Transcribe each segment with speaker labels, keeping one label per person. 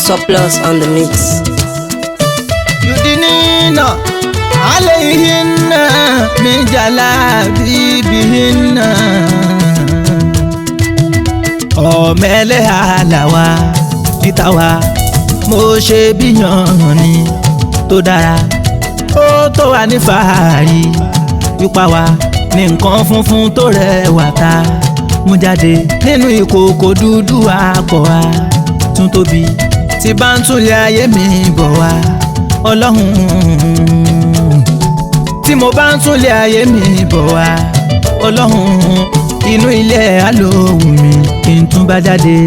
Speaker 1: Surplus on the mix.
Speaker 2: يدنين عليهن من جلابيبهن ọ̀mẹ́lẹ́ àlàwà níta wa mo ṣe bíyàn ni tó dára ó tó wà ní fàárì wípa wa ní nǹkan funfun tó rẹwà ta mú jáde nínú ìkòkò dúdú àpọ̀ wa tún tóbi tí bá ń túnlé ayé mi bọ̀ wá ọlọ́run tí mo bá ń túnlé ayé mi bọ̀ wá ọlọ́run inú ilé alóhùn mi kí n tún bá jáde.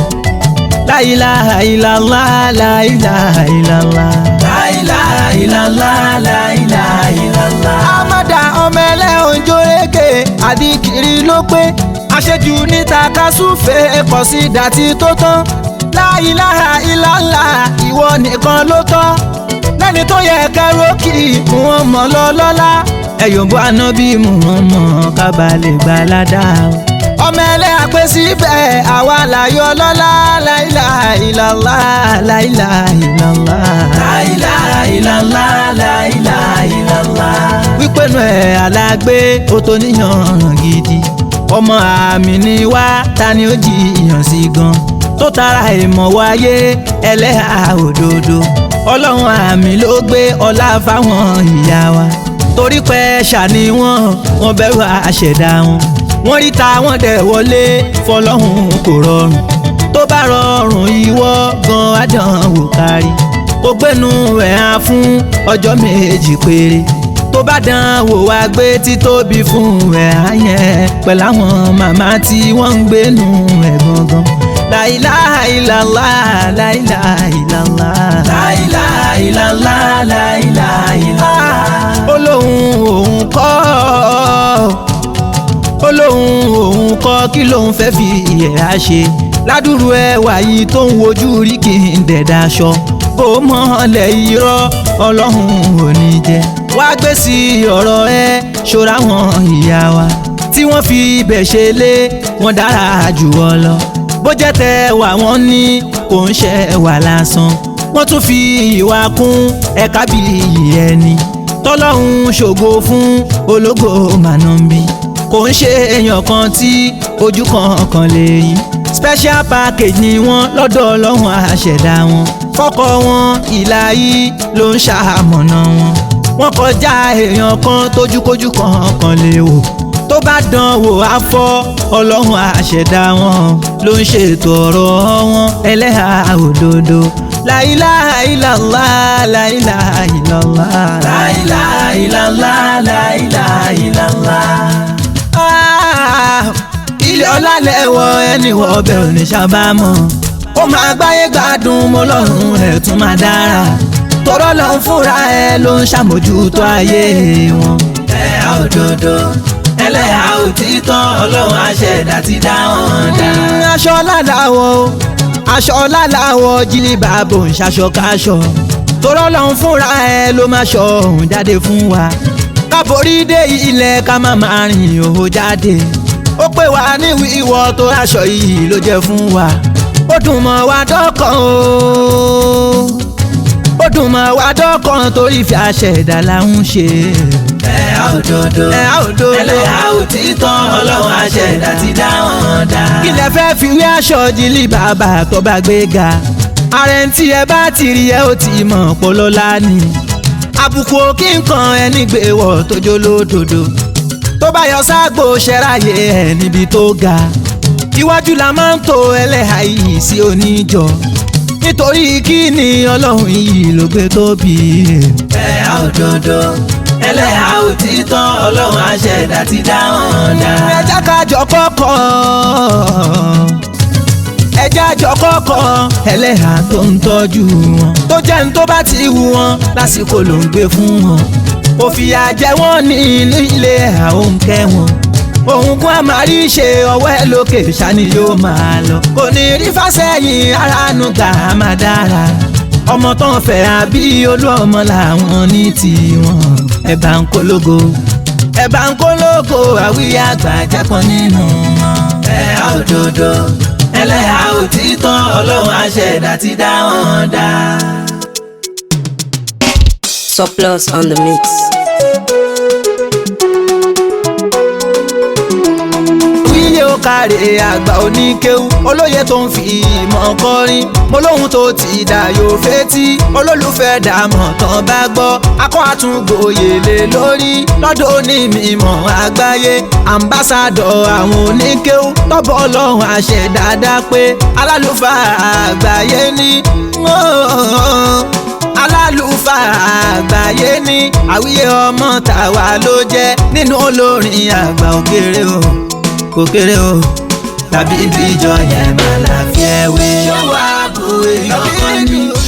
Speaker 2: láìláha ìlàlá láìláha ìlàlá. láìláha ìlàlá láìláha ìlàlá. amada ọmọ ẹlẹ́hìn jórékè àdìkiri ló pé àṣejù níta kásùfẹ́ kọ̀ sí dàtí tó tán. láìláha ìlàlá ìwọ nìkan ló tọ́ lẹ́ni tó yẹ kẹ́rọ́kì wọn mọ̀ lọ́lọ́lá ẹ̀yọ̀bọ ànábì mú wọn mọ̀ kábàlẹ̀ gbalada. ọmọ ẹlẹ́ àpè síbẹ̀ àwa láyọ̀ lọ́lá láìláha ìlàlá láìláha ìlàlá. láìláha ìlàlá láìláha ìlàlá. wípé nu ẹ̀ alágbé ó tó níyàn gidi ọmọ àmì ni wá ta ni ó jiyàn sí gan tó tara ìmọ̀ wáyé ẹlẹ́hà òdodo ọlọ́run àmì ló gbé ọlá fáwọn ìyá wa torí pé ṣàní wọn wọn bẹ̀rù àṣẹ̀dá wọn wọ́n rí ta wọ́n dẹ̀ wọlé fọlọ́hún kò rọrùn tó bá rọrùn ìwọ gan adánwò kárí ó gbénu ẹ̀ hàn fún ọjọ́ méjì péré tó bá dán wò wá gbé títóbi fún ẹ̀ hàn yẹn pẹ̀lú àwọn màmá tí wọ́n ń gbénu ẹ̀ gangan láìláha ìlàlá láìláha ìlàlá. láìláha ìlàlá láìláha ìlàlá. olóhùn òun kọ́ olóhùn òun kọ́ kí lòun fẹ́ fi ìyẹ̀rá ṣe ládùúrú ẹwà yìí tó ń wojú rí kí n dẹ̀dá aṣọ bó mọ́lẹ̀ irọ́ ọlọ́run ò ní jẹ́ wá gbé sí ọ̀rọ̀ ẹ ṣọ́ra wọn ìyá wa tí wọ́n fi ibẹ̀ ṣe lé wọn dára jù ọ lọ bó jẹ́ tẹ wà wọ́n ní kò ń ṣe wà lásán wọ́n tún fi ìwà kún ẹ̀ka bí iyì ẹni tọ́lọ́hún ṣògo fún ológo mànàmbí kò ń ṣe èèyàn kan tí ojú kan kan lè yín special package ni wọ́n lọ́dọ̀ ọlọ́run àṣẹ̀dá wọn fọ́kọ wọn ìlà yìí ló ń ṣàmọ̀nà wọn wọ́n kọjá èèyàn kan tójúkójú kan kan lè wò tó bá dán wò á fọ́ ọlọ́run àṣẹ̀dá wọn ló ń ṣètò ọ̀rọ̀ wọn ẹlẹ́hà òdodo láìláha ìlàlá láìláha ìlàlá láìláha ìlàlá láìláha ìlàlá. ilé ọlá lẹ́wọ̀ ẹni wọ ọbẹ̀ òní sábàámọ̀ ó máa gbáyé gbádùn mọ́ lọ́rùn ẹ̀ tún máa dára tọ́rọ́ lọ́n fúnra ẹ ló ń ṣàmójútó ayé wọn. ẹ òdodo ẹlẹ́yà òtítọ́ ọlọ́run àṣẹ̀dá ti dá wọn dá. aṣọ lálàwọ̀ aṣọ lálàwọ̀ jílí bàbò ń ṣaṣọ káṣọ torọ́ lọ́hún fúnra ẹ ló máa ṣọ òun jáde fún wa káborí dé ilẹ̀ ká má máa rìn òhò jáde ó pè wá ní wíwọ́ tó aṣọ yìí ló jẹ́ fún wa ó dùn mọ́ wa dọ́kàn o ó dùn mọ́ wa dọ́kàn torí fi àṣẹ̀dá là ń ṣe ẹ̀yà òdodo ẹ̀yà òdodo ẹlẹ́yà òtítọ́ ọlọ́run àṣẹ̀dá ti dá wọn dá. kí lẹ fẹ́ fi wí aṣọ jílì bàbá tó bá gbé ga ààrẹ tí ẹ bá ti rí ẹ ó ti mọ̀ pọ́lọ́lá ni àbùkù òkè nǹkan ẹni gbé wọ̀ tójó lódodo tó bá yọ ságbo ṣẹ́ráyé ẹ̀ níbi tó ga iwájú la máa ń to ẹlẹ́hà yìí sí oníjọ nítorí kí ni ọlọ́run yìí ló gbé tóbi. ẹ̀yà òdodo ẹlẹ́yà òtítọ́ ọlọ́run àṣẹ̀dá ti dá wọn dá. ẹja kájọ kọ́kọ́ ẹja jọ kọ́kọ́ ẹlẹ́yà tó ń tọ́jú wọn tó jẹ́ ní tó bá ti wù wọn lásìkò ló ń gbé fún wọn òfìyà jẹ wọ́n ní ilé àwọn kẹ́ wọn òun kún àmàrí ṣe ọwọ́ ẹ lókè ṣáni yóò máa lọ kò ní rí fásẹ́yìn aráàánú gbà á máa dára ọmọ tó ń fẹ́ àbí olú ọmọ làwọn ní tiwọn ẹ bá ń kólógo ẹ bá ń kólógo àwíyá àgbà jápọ̀ nínú wọn ẹ òdodo ẹlẹ́yà òtítọ́ ọlọ́run àṣẹ̀dá ti dá wọn dá.
Speaker 1: Surplus on the mix.
Speaker 2: wíyé ó kárẹ̀ àgbà oníkéwú olóye tó ń fi ìmọ̀ kọrin mo lóhun tó ti dà yóò fetí olólùfẹ́ dààmú tán bá gbọ́ akọ́ àtúngbòye lé lórí lọ́dọ̀ onímọ̀ àgbáyé ambassadọ̀ àwọn oníkéwú tọ́bọ̀ ọlọ́run àṣẹ dáadáa pé alálùfáà àgbáyé ní alálùfáà àgbáyé ní àwíyé ọmọ tàwa ló jẹ́ nínú olórin àgbà òkèrè o kò kéré o tàbí ibi ìjọ yẹn máa la fi ẹ wé. ṣé wàá bu èèyàn kan ní.